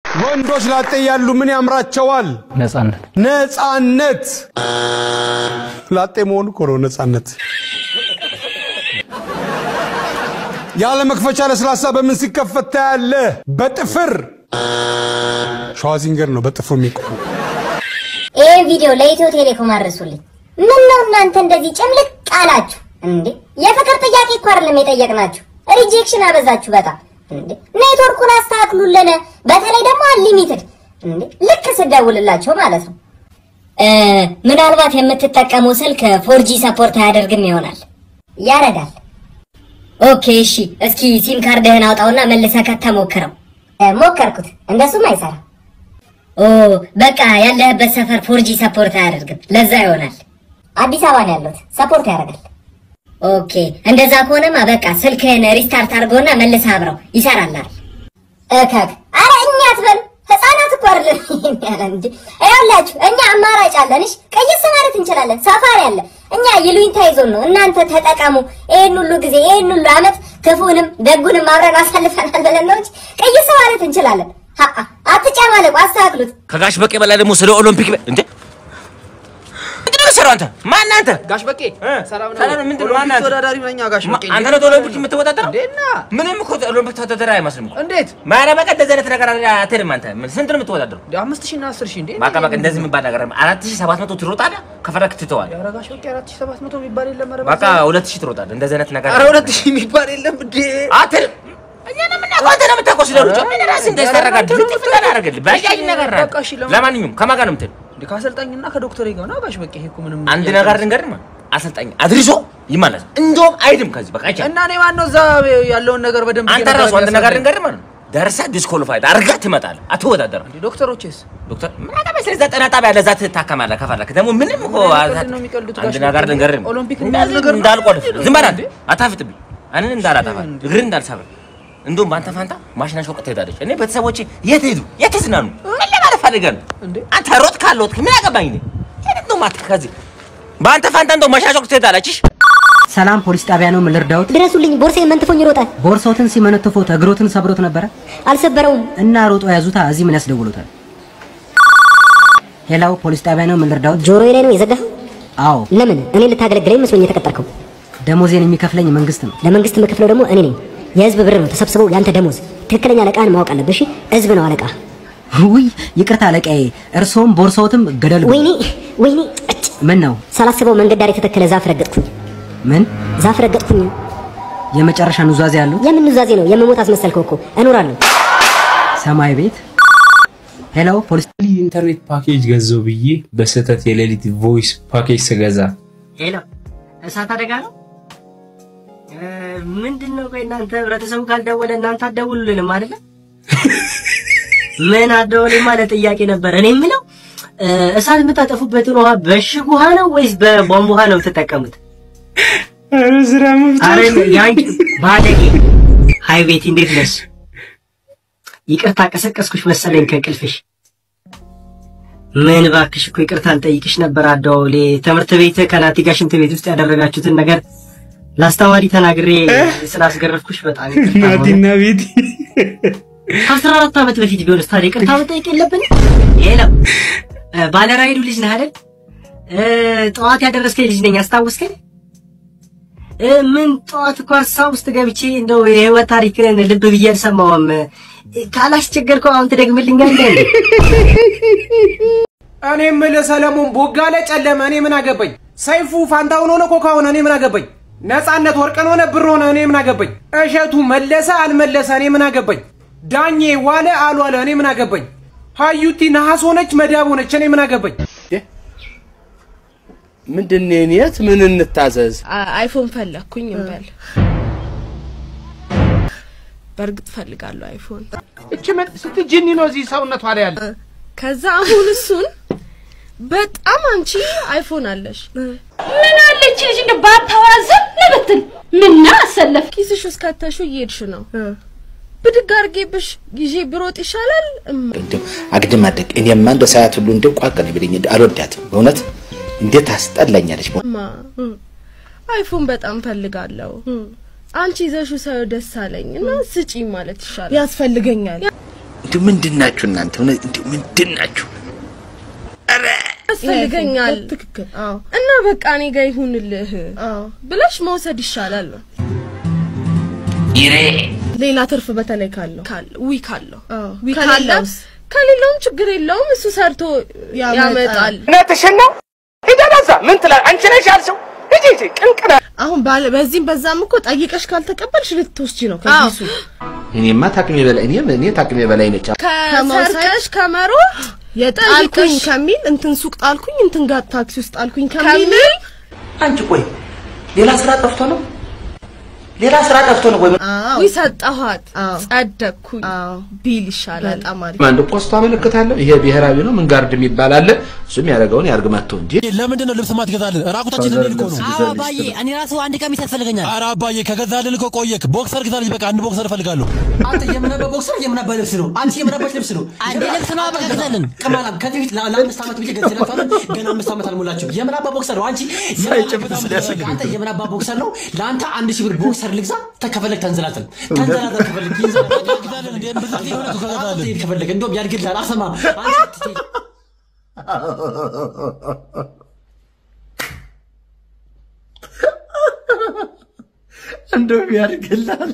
ወንዶች ላጤ ያሉ ምን ያምራቸዋል? ነጻነት ነጻነት። ላጤ መሆኑ እኮ ነው ነጻነት። ያለ መክፈቻ ለስላሳ በምን ሲከፈት ታያለህ? በጥፍር ሸዋዚንገር ነው በጥፍሩ የሚቆም ይህ ቪዲዮ ለኢትዮ ቴሌኮም አድርሱልኝ። ምን ነው እናንተ እንደዚህ ጭምልቅ አላችሁ እንዴ? የፍቅር ጥያቄ እኮ አይደለም የጠየቅናችሁ፣ ሪጀክሽን አበዛችሁ በጣም እንዴ። ኔትወርኩን አስተካክሉልን፣ በተለይ ደግሞ አንሊሚትድ እንዴ፣ ልክ ስደውልላቸው ማለት ነው። ምናልባት የምትጠቀመው ስልክ ፎርጂ ሰፖርት አያደርግም ይሆናል። ያረጋል። ኦኬ እሺ፣ እስኪ ሲም ካርድህን አውጣውና መልሰህ ከተሞክረው። ሞከርኩት፣ እንደሱም አይሰራም። ኦ በቃ ያለህበት ሰፈር ፎርጂ ሰፖርት አያደርግም፣ ለዛ ይሆናል። አዲስ አበባ ነው ያለሁት፣ ሰፖርት ያደርጋል። ኦኬ እንደዛ ከሆነማ በቃ ስልክህን ሪስታርት አድርጎና መልሰህ አብረው ይሰራላል። እከክ አረ እኛ አትበሉ፣ ህፃናት እኮ አይደለም ያለ እንጂ ይኸውላችሁ፣ እኛ አማራጭ አለን። እሺ ቀይስ ማለት እንችላለን። ሳፋሪ አለ። እኛ ይሉኝታ ይዞን ነው። እናንተ ተጠቀሙ። ይሄን ሁሉ ጊዜ ይሄን ሁሉ አመት ክፉንም ደጉንም አብረን አሳልፈናል ብለን ነው እንጂ ቀይስ ማለት እንችላለን። ሀአ አትጨማለቁ፣ አስተካክሉት። ከጋሽ በቄ በላይ ደግሞ ስለ ኦሎምፒክ በ- እንዴ ምንድን ነው የምትሰራው አንተ? ማን አንተ? ጋሽ በቄ እ? ሰላም ሰላም ነው። ምንድን ነው? ማን አንተ? ተወዳዳሪ ነኝ ጋሽ ማ- በቄ አንተ ነው ኦሎምፒክ የምትወዳደረው? እንዴና ምንም እኮ ኦሎምፒክ ተወዳዳሪ አይመስልም እኮ። እንዴት ማርያም በቃ እንደዚህ አይነት ነገር አትሄድም አንተ። ምን ስንት ነው የምትወዳደረው? እንደ አምስት ሺህ እና አስር ሺህ እንዴ በቃ በቃ እንደዚህ የሚባል ነገር አራት ሺህ ሰባት መቶ ትሮጣለህ፣ ከፈለክ ትተዋለህ። ኧረ ጋሽ በቄ አራት ሺህ ሰባት መቶ የሚባል የለም ኧረ በቃ ሁለት ሺህ ትሮጣለህ። እንደዚህ አይነት ነገር ኧረ ሁለት ሺህ የሚባል የለም እንዴ አትልም። እኛ ነው የምናውቀው፣ አንተ ነው የምታውቀው ስለ ሩጫ። ምን ራስህ እንደዚህ ታደርጋለህ? ልጥፍ ታደርጋለህ። በያይ ነገር ናት። በቃ እሺ፣ ለማ- ለማንኛውም ከማን ጋር ነው የምትሄድ? እንደ ከአሰልጣኝና ከዶክተር ጋር ነው ጋሽ በቄ ይሄ እኮ ምንም አንድ ነገር ልንገርህ፣ አሰልጣኝ አድርሶ ይመለስ። እንደውም አይድም ከዚህ በቃ አይቻልም። እና እኔ ማነው እዛ ያለውን ነገር በደንብ አንተ ራሱ አንድ ነገር ልንገርህ ማለት ነው ደርሰህ ዲስኮሊፋይድ አድርገህ ትመጣለህ። አትወዳደርም። እንዴ ዶክተሮችስ ዶክተር ምን አገባኝ ስለዛ ጤና ጣቢያ ለዛ ትታከማለህ ከፈለክ። ደግሞ ምንም እኮ ምን አይነት ቀልድ ነው የሚቀልዱት አንድ ጋሽ ነገር በቄ? ልንገርህ ኦሎምፒክ እንደዚህ የሚባል ነገር ነው? እንዳልቆልፍ ዝም በል አንተ እንዴ? አታፍጥብኝ። እኔን እንዳላጠፋ እግርህን እንዳልሰብር እንደውም በአንተ ፋንታ ማሽና ሾቅ ትሄዳለች። እኔ ቤተሰቦቼ የት ሄዱ? የት ዝናኑ? ምን ለማለት ፈልገህ ነው? እንዴ? አንተ ሮጥ ካልሮጥክ ምን አገባኝ እኔ ሄደህ ነው ማትክ ከዚህ በአንተ ፋንታ እንደው ማሽና ሾቅ ትሄዳለች። ሰላም ፖሊስ ጣቢያ ነው። ምን ልርዳዎት? ድረሱልኝ፣ ቦርሳዬ መንትፎኝ ይሮጣል። ቦርሳዎትን ሲመነትፎት እግሮትን ሰብሮት ነበረ አልሰበረውም። እና ሮጦ ያዙታ። እዚህ ምን ያስደውሉታል? ሄላው ፖሊስ ጣቢያ ነው። ምን ልርዳዎት? ጆሮዬ ላይ ነው የዘጋኸው? አዎ ለምን? እኔ ልታገለግለኝ መስሎኝ የተቀጠርከው። ደሞዜን የሚከፍለኝ መንግስት ነው። ለመንግስት የምከፍለው ደግሞ እኔ ነኝ። የህዝብ ብር ነው ተሰብስበው ያንተ ደሞዝ። ትክክለኛ አለቃህን ማወቅ አለብህ። እሺ፣ ህዝብ ነው አለቃ። ውይ ይቅርታ አለቃዬ፣ እርስዎም ቦርሳዎትም ገደል ግቡ። ወይኔ ወይኔ፣ እጭ! ምን ነው? ሳላስበው መንገድ ዳር የተተከለ ዛፍ ረገጥኩኝ። ምን ዛፍ ረገጥኩኝ። የመጨረሻ ኑዛዜ ያለው የምን ኑዛዜ ነው? የመሞት አስመሰልከው እኮ። እኖራለሁ። ሰማይ ቤት። ሄሎ ፖሊስ ኢንተርኔት ፓኬጅ ገዛው ብዬ በስህተት የሌሊት ቮይስ ፓኬጅ ስገዛ ሄሎ፣ እሳት አደጋ ነው። ምንድን ነው? ቆይ እናንተ ህብረተሰቡ ካልደወለ እናንተ አትደውሉልንም አይደለ? ምን አደወሌ ማለት ጥያቄ ነበር። እኔ የምለው እ፣ እሳት የምታጠፉበትን ውሃ በእሽግ ውሃ ነው ወይስ በቧንቧ ውሃ ነው የምትጠቀሙት? አረ ያንቺ ባለጌ። ሀይ ቤቲ እንዴት ነሽ? ይቅርታ ቀሰቀስኩሽ መሰለኝ ከእንቅልፍሽ። ምን እባክሽ እኮ ይቅርታ ልጠይቅሽ ነበር አደዋውሌ። ትምህርት ቤት ከናቲ ጋር ሽንት ቤት ውስጥ ያደረጋችሁትን ነገር ላስተዋሪ ተናግሬ ስላስገረፍኩሽ በጣም ይቅርታ። ናቲና ቤቲ ከአስራ አራት ዓመት በፊት ቢሆንስ ታዲያ ይቅርታ መጠየቅ የለብን? ሄለው ባለራይዱ ልጅ ነህ አይደል? እ፣ ጠዋት ያደረስከኝ ልጅ ነኝ አስታውስከኝ? እ፣ ምን ጠዋት እኮ ሀሳብ ውስጥ ገብቼ እንደው የህይወት ታሪክን ልብ ብዬ አልሰማሁም። እ፣ ካላስቸገርከው አሁን ትደግምልኛለህ እንዴ? እኔ የምልህ ሰለሞን ቦጋለ ጨለመ፣ እኔ ምን አገባኝ? ሰይፉ ፋንታውን ሆነ ኮካ ሆነ፣ እኔ ምን አገባኝ? ነፃነት ወርቅን ሆነ ብር ሆነ፣ እኔ ምን አገባኝ? እሸቱ መለሰ አልመለሰ፣ እኔ ምን አገባኝ? ዳኜ ዋለ አልዋለ፣ እኔ ምን አገባኝ? ሀዩቲ ነሐስ ሆነች መዳብ ሆነች፣ እኔ ምን አገባኝ? ምንድን ነው የት ምን እንታዘዝ? አይፎን ፈለግኩኝ እንበል። በእርግጥ ፈልጋለሁ አይፎን። እቺ ምን ስትጅኒ ነው እዚህ ሰውነቷ ላይ ያለ? ከዛ አሁን እሱን በጣም አንቺ አይፎን አለሽ ምን አለች ልጅ እንደ ባታወራ ዝም ብትል ምና አሰለፍ ኪስሽ ውስጥ ከተሹ እየሄድሽ ነው። ብድግ አድርጌብሽ ይዤ ብሮጥ ይሻላል። እም፣ እንደው አግድም አደግ እኔማ እንደ ሰዓት ሁሉ እንደው ቋቀን ቢለኝ እንደው አልወዳትም በእውነት እንዴት አስጠላኛለች። ማ አይፎን በጣም ፈልጋለሁ። አንቺ ይዘሹ ሳየው ደስ አለኝ እና ስጪኝ ማለት ይሻላል። ያስፈልገኛል። እንዲሁ ምንድን ናችሁ እናንተ? እውነት እንዲሁ ምንድን ናችሁ? ያስፈልገኛል ትክክል። አዎ እና በቃ እኔ ጋር ይሁንልህ አዎ። ብለሽ መውሰድ ይሻላል ነው ኢሬ ሌላ ትርፍ በተለይ ካለው ካለ ዊ ካለው አዎ። ዊ ከሌለውስ? ካለ ከሌለውም ችግር የለውም እሱ ሰርቶ ያመጣል። ያመጣል እውነትሽን ነው። ሂጂ ወደዛ። ምን ትላለህ? አንቺ ነሽ ያልሽው። ሂጂ ሂጂ። ቅንቅና አሁን ባለ በዚህም በዛም እኮ ጠይቀሽ ካልተቀበልሽ ልትወስጂ ነው ከኪሱ። እኔማ ታቅሜ በላይ እኔ እኔ ታቅሜ በላይ ነች። ከመውሰድ- ከሰርቀሽ ከመሮጥ የጣልኩኝ ጠይቀሽ- ከሚል እንትን ሱቅ ጣልኩኝ እንትን ጋር ታክሲ ውስጥ ጣልኩኝ ከሚል ከሚል አንቺ ቆይ ሌላ ስራ ጠፍቶ ነው? ሌላ ስራ ጠፍቶ ነው ወይ? አዎ ዊ ሰጠኋት አዎ። ጸደቅኩኝ አዎ ቢል ይሻላል በጣም አሪፍ አንድ ፖስታ አመለክታለሁ። ይሄ ብሔራዊ ነው። ምን ጋርድ የሚባል አለ። እሱም ያደረገውን ያርግ መጥቶ እንጂ ለምንድን ነው ልብስ ማትገዛልን? ራቁታችን ልንሄድ እኮ ነው። አዎ አባዬ፣ እኔ ራሱ አንድ ቀሚስ ያስፈልገኛል። ኧረ አባዬ ከገዛልን እኮ ቆየክ። ቦክሰር ግዛልኝ፣ በቃ አንድ ቦክሰር እፈልጋለሁ። አንተ የምነበ ቦክሰር የምነበ ልብስ ነው። አንቺ የምነበች ልብስ ነው። አንድ ልብስ ነው በቃ ግዛልን። ከማላም ከዚህ በፊት ለ- ለአምስት ዓመት ብዬ ገዝላችኋለሁ። ገና አምስት ዓመት አልሞላችሁም። የምናባ ቦክሰር ነው። አንቺ አንተ የምናባ ቦክሰር ነው። ለአንተ አንድ ሺህ ብር ቦክሰር ልግዛ። ተከፈለግ ተንዘላዘል ተንዘላዘል ከፈለግ ግዛልን እንዴ ብዙ ጊዜ ሆነ እኮ ከገዛልን። ትሄድ ከፈለግ እንደውም ያድግልሃል። አልሰማም አንቺ ትሄድ እንደውም ያድግልሃል።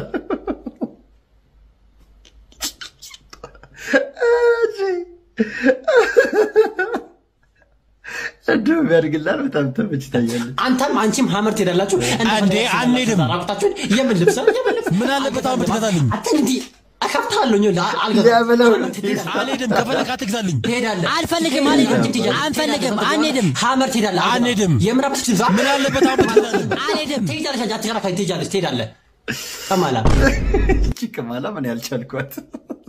እንደውም ያድግልሃል። በጣም ተመችታኛለች። አንተም አንቺም ሀመር ትሄዳላችሁ። እንዴ አንሄድም። ራቁታችሁን የምን ልብስ ነው? የምን ልብስ ምን አለበት አሁን ብትገዛልኝ? አንተ እንዲህ እከፍትሃለሁ። እኔ ላ- አልገዛም። ሊያበላው ነው። አልሄድም። ከፈለክ አትግዛልኝ። ትሄዳለህ። አልፈልግም፣ አልሄድም፣ አንፈልግም፣ አንሄድም፣ ሀመር ትሄዳለህ። አንሄድም። የምዕራብ ልብስ ልግዛ። ምን አለበት አሁን ብትገዛልኝ? አልሄድም። ትሄጃለሽ። አንቺ አትከራከሪ። ትሄጃለሽ፣ ትሄዳለህ። ቀማላ እቺ ቅማላ ምን ያልቻልኳት